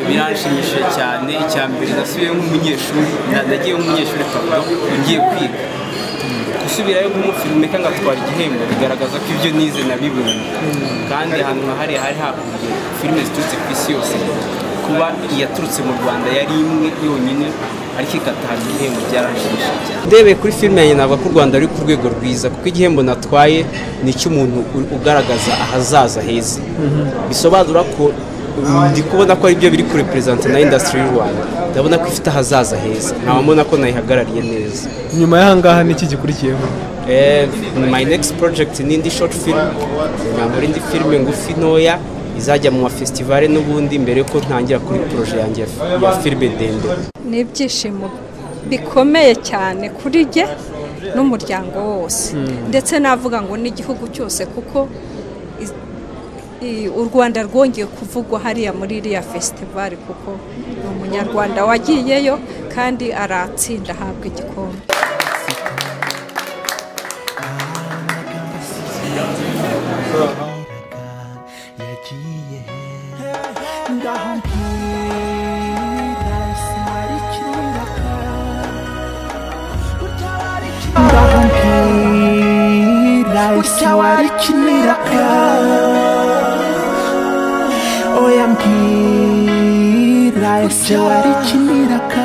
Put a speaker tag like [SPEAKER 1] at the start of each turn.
[SPEAKER 1] byanshimishije cyane icya mbere nasubiyeyo nk'umunyeshuri nagiye nk'umunyeshuri papa ugiye kwiga gusubirayo nk'umufirumeka ngatwara igihembo bigaragaza ko ibyo nize nabibonye kandi ahantu nkahariya hari hakurya filime ziturutse ku isi yose kuba iyaturutse mu rwanda yari imwe yonyine ariko igataha igihembo byaranshimishije cyane ndebeye kuri filime yanjye navuga ko u rwanda ruri ku rwego rwiza kuko igihembo natwaye ni icy'umuntu ugaragaza ahazaza heza bisobanura ko ndi kubona ko ari byo biri kuri perezida na indasitiri y'u rwanda ndabona ko ifite ahazaza heza nkaba mbona ko nayihagarariye neza
[SPEAKER 2] nyuma y'ahangaha ni iki gikurikiyeho
[SPEAKER 1] my next project ni indi short film nkambura indi filime ngufi ntoya izajya mu mafesitivale n'ubundi mbere yuko ntangira kuri poroje yanjye ya filime ndende
[SPEAKER 3] ni ibyishimo bikomeye cyane kuri jye n'umuryango wose ndetse navuga ngo n'igihugu cyose kuko i- i- u rwanda rwongeye kuvugwa hariya muri iriya fesitivale kuko ni umunyarwanda wagiyeyo kandi aratsinda ahabwa igikombe
[SPEAKER 4] yagiye ngaho mbwira sari kiraka ngaho mbwira sari kiraka oya mbwira sari kiraka